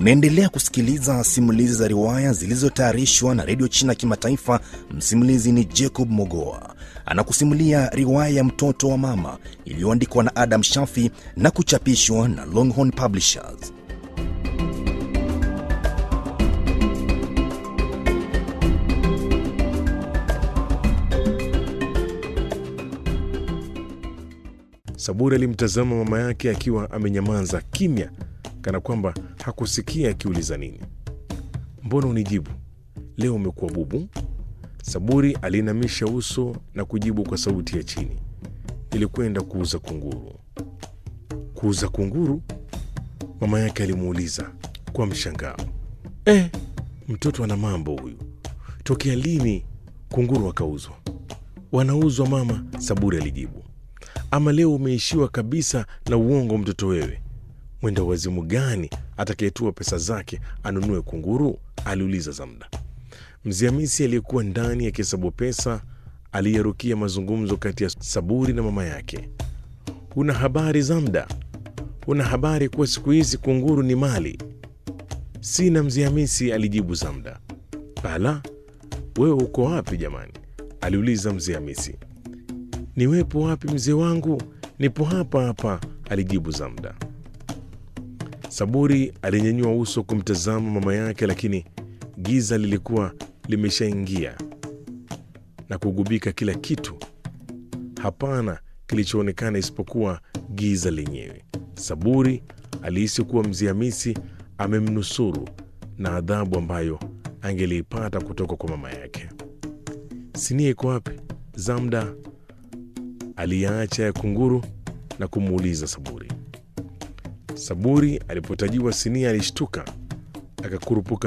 Unaendelea kusikiliza simulizi za riwaya zilizotayarishwa na redio China Kimataifa. Msimulizi ni Jacob Mogoa, anakusimulia riwaya ya mtoto wa mama iliyoandikwa na Adam Shafi na kuchapishwa na Longhorn Publishers. Saburi alimtazama mama yake akiwa amenyamaza kimya, kana kwamba hakusikia akiuliza nini. Mbona unijibu leo, umekuwa bubu? Saburi aliinamisha uso na kujibu kwa sauti ya chini, nilikwenda kuuza kunguru. Kuuza kunguru? Mama yake alimuuliza kwa mshangao. Eh, mtoto ana mambo huyu. Tokea lini kunguru wakauzwa? Wanauzwa mama, Saburi alijibu. Ama leo umeishiwa kabisa na uongo, mtoto wewe. Mwenda wazimu gani atakayetua pesa zake anunue kunguru? aliuliza Zamda. Mzee Hamisi aliyekuwa ndani akihesabu pesa aliyerukia mazungumzo kati ya Saburi na mama yake. Una habari Zamda? Una habari kuwa siku hizi kunguru ni mali? Sina mzee Hamisi, alijibu Zamda. Bala, wewe uko wapi jamani? aliuliza mzee Hamisi. Niwepo wapi mzee wangu? Nipo hapa hapa, alijibu Zamda. Saburi alinyanyua uso kumtazama mama yake, lakini giza lilikuwa limeshaingia na kugubika kila kitu. Hapana kilichoonekana isipokuwa giza lenyewe. Saburi alihisi kuwa mzee Hamisi amemnusuru na adhabu ambayo angeliipata kutoka kwa mama yake. Sinia iko wapi? Zamda aliyaacha ya kunguru na kumuuliza Saburi. Saburi alipotajiwa sinia alishtuka, akakurupuka